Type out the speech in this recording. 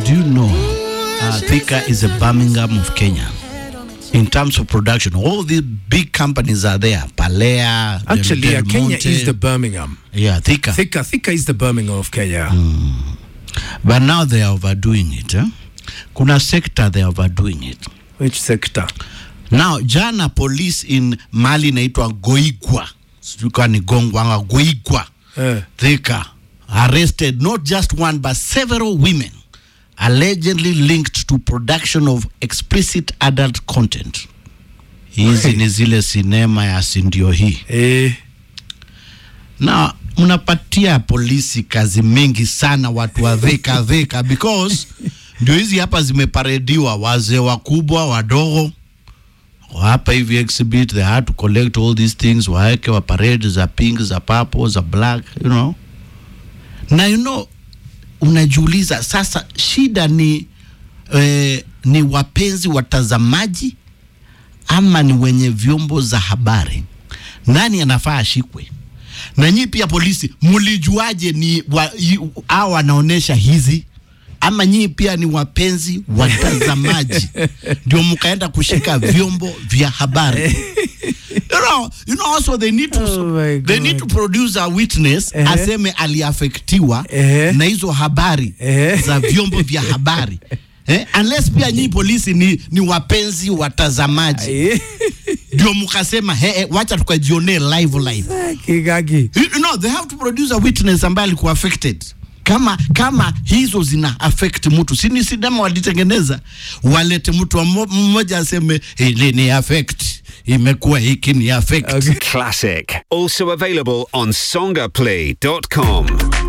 do you know uh, Thika is a Birmingham of Kenya? In terms of production, all these big companies are there. Palea, Del- Actually, Del uh, Kenya Monte. is the Birmingham. yeah, Thika. Thika, Thika is the Birmingham of Kenya. But now they are overdoing it. Eh? Kuna sector they are overdoing it. Which sector? Now jana police in Mali inaitwa Goigwa, sijui kama ni Gongwanga, Goigwa Eh. Thika arrested not just one but several women allegedly linked to production of explicit adult content. Hizi ni zile sinema ya sindio hii Eh. na mnapatia polisi kazi mingi sana watu wa Thika Thika because ndio hizi hapa zimeparediwa, wazee wakubwa wadogo hapa hivi exhibit they had to collect all these things waeke wa parade za pink za purple za black you know na you know unajiuliza sasa shida ni eh, ni wapenzi watazamaji ama ni wenye vyombo za habari nani anafaa ashikwe na nyii pia polisi mlijuaje ni wa, y- hao wanaonesha hizi ama nyii pia ni wapenzi watazamaji ndio mkaenda kushika vyombo vya habari you know, you know also they need to, Oh my they need to God. produce a witness Ehe. aseme aliafektiwa Ehe. na hizo habari Ehe. za vyombo vya habari eh? unless pia nyii polisi ni, ni wapenzi watazamaji Eh. ndio mkasema he, he, wacha tukajionee live live Kigagi. You know, they have to produce a witness ambaye alikuwa affected. Kama kama hizo zina affect mtu, si ni sinema walitengeneza, walete mtu wa mo- mmoja aseme hili ni affect, imekuwa hiki ni affect. Okay. Classic. Also available on songaplay.com.